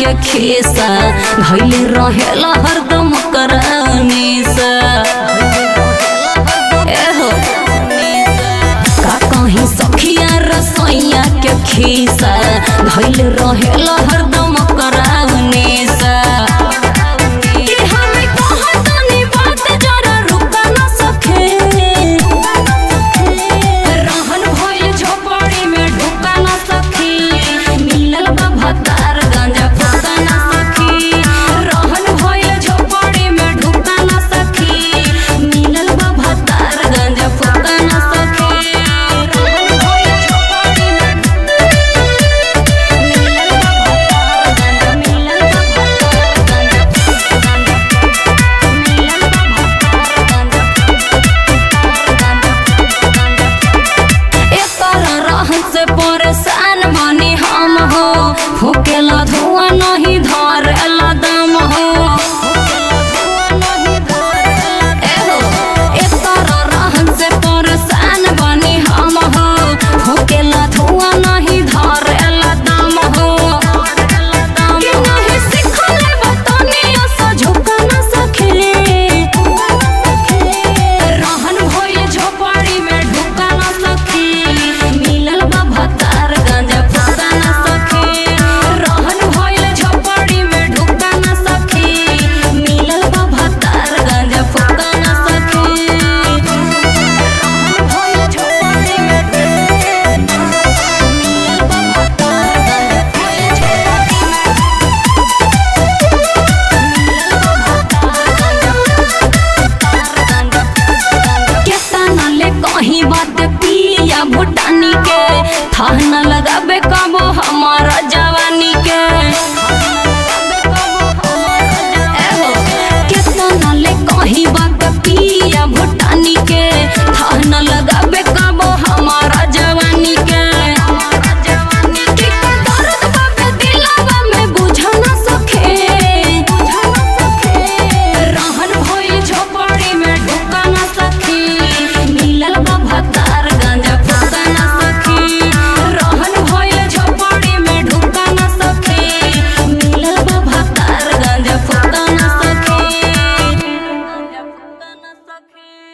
के खेसा धैले रहेला हरदम करानीसा एहो का कहीं सखिया रसोइया के खीसा धैले रहेला हरदम करानीसा कि हमें कहतनी बात जरा रुका न सके रहन भइल झोपड़ी में ढुका न सखी मिलल बा भतार गांजा फूका न सखी रहन भइल झोपड़ी में ढुका न सखी मिलल बा भतार गांजा फूका न सखी रहन भइल झोपड़ी में मिलल बा भतार गांजा मिलल बा भतार गांजा मिलल बा भतार गांजा एकर रहन से परेशान बनी हम हो फूकेला धुआं नहीं धरेला दम हो एहो, एकर रहन से परेशान बनी हम हो फूकेला धुआं नहीं धरेला दम हो कि नहीं सिखले बतनिया से झुका न सखे रहन भइल झोपड़ी में ढुका न सखी मिलल बा भतार गांजा फूका न सखी रहन भइल झोपड़ी में ढुका न सखी मिलल बा भतार गांजा फूका न सखी रहन भइल झोपड़ी में मिलल बा भतार गांजा भइल झोपड़ी में केतना ले कहीं बात पिया भूटानी के था न लगाबे कबो हमारा जवानी के एहो, केतना ले कहीं बात पिया भूटानी के था न लगाबे कबो हमारा जवानी के कि दर्द बाबे दिलवा में बुझा न सके रहन भइल झोपड़ी में ढुका न सखी मिलल बा भतार गांजा फूका न सखी रहन भइल झोपड़ी में ढुका न सखी मिलल बा भतार गांजा फूका न सखी गांजा फूका न सखी